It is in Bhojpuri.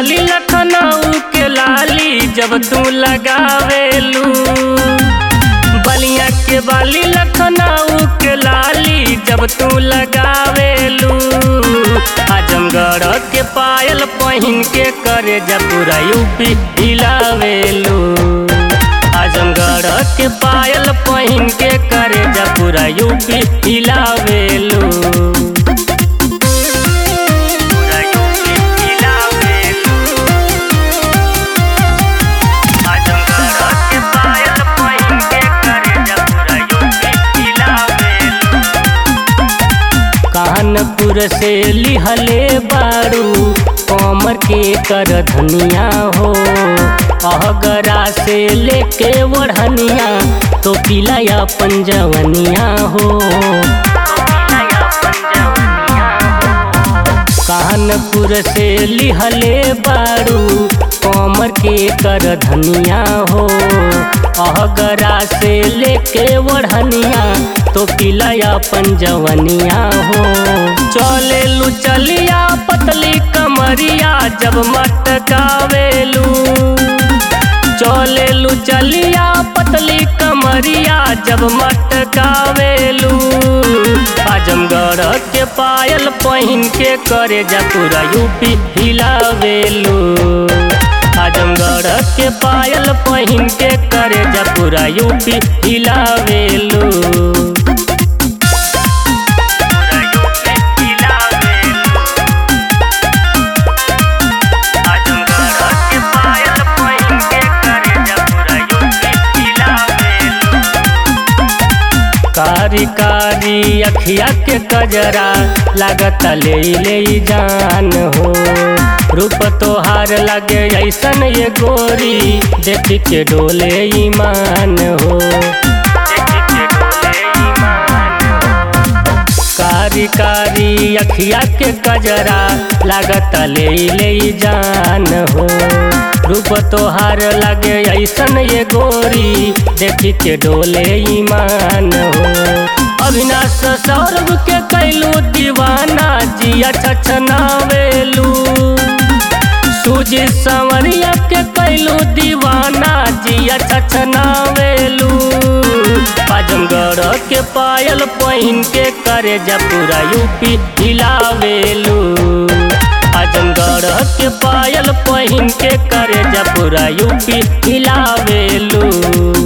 बाली लखनऊ के लाली जब तू लगावेलू बलिया के बाली लखनऊ के लाली जब तू लगावेलू आजमगढ़ के पायल पहिन के करे जब पूरा यूपी हिलावेलू आजमगढ़ के पायल पहिन के करे जब पूरा यूपी हिलावेलू पूरा यूपी हिलावेलू आजमगढ़ के पायल पहिन के करे जब पूरा यूपी हिलावेलू कानपुर से लिहले बारू कमर के कर धनिया हो अहगरा से लेके वढ़निया तो पिलाया पंजवनिया हो कानपुर से लिहले बारू कमर के कर धनिया हो अहगरा से लेके वढ़निया तो पिलाया पंजवनिया हो चले लू चलिया पतली कमरिया जब मटकावेलू चले लू चलिया पतली कमरिया जब मटकावेलू आजमगढ़ के पायल पहिन के करे जा पूरा यूपी हिलावेलू आजमगढ़ के पायल पहिन के करे जा पूरा यूपी हिलावेलू पूरा यूपी हिलावेलू आजमगढ़ के पायल पहिन के करे जा पूरा यूपी हिलावेलू कारी कारी अखिया के कजरा लागत ले ले जान हो रूप तोहार लगे ऐसन ये गोरी देख के डोले ईमान हो कारी कारी अखिया के कजरा लागत ले ले जान हो रूप तोहार लगे ऐसन ये गोरी देख के डोले ईमान हो अविनाश सौरभ के कैलू दीवाना जिया छछनावेलू सूजी संवरिया के कैलू दीवाना जिया छछनावेलू आजमगढ़ के पायल पहिन के करे जा पूरा यूपी हिलावेलू आजमगढ़ के पायल पहिन के करे जा पूरा यूपी हिलावेलू